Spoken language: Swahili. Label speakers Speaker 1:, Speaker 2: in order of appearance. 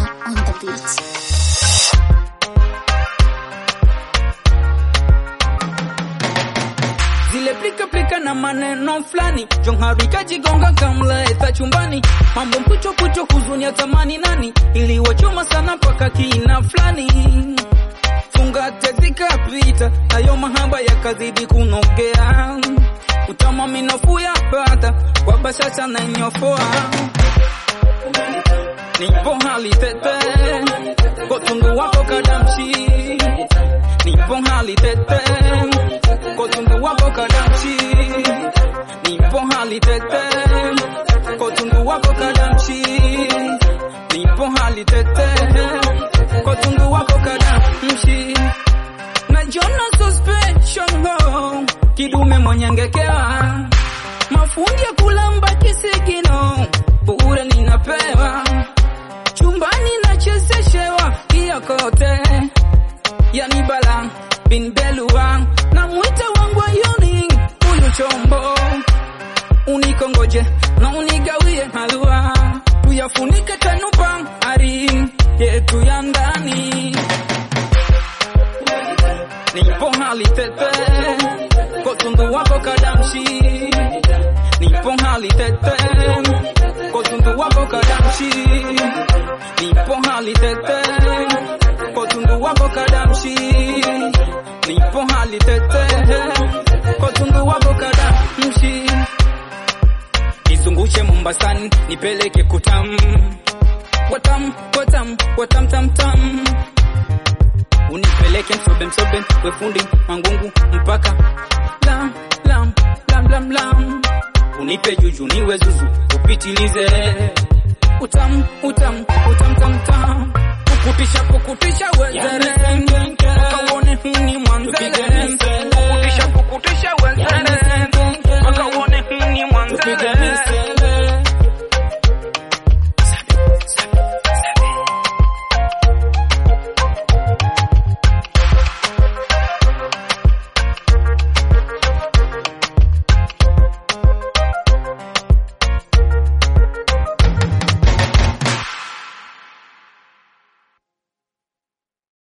Speaker 1: on the beat.
Speaker 2: zile plika plika na maneno fulani jonharika jigonga kamleta chumbani mambo mpucho pucho huzuni ya tamani nani iliwachoma sana mpaka kina fulani fungate zikapita nayo mahaba yakazidi kunogea utama minafu ya pata kwa bashasha na nyofoa nipo hali tete kotungu wako kadamshi nipo hali tete kotungu wako kadamshi nipo hali tete kotungu wako kadamshi nipo hali tete kotungu wako kadamshi najona suspicion ho kidume mwenyengekewa mafundi ya kulamba kisigino bure ninapewa chumbani nachezeshewa hiyo kote yani bala bin belua na mwita wangu ayoni huyu chombo unikongoje na unigawie halua tuyafunike tanupa ari yetu ya ndani nipo hali tete kotundu wako kadamshi nipo hali tete kotundu wako kadamshi nipo hali tete kotundu wako kadamshi nipo hali tete kotundu wako kadamshi nizungushe Mombasani nipeleke kutam watam watam watam tam tam unipeleke msobe msobe wefundi mangungu mpaka lam lam lam lam lam unipe juju niwe zuzu upitilize utam utam utam tam tam kukutisha kukutisha wezere wakauone huni mwanzele kukutisha kukutisha wezere wakauone huni mwanzele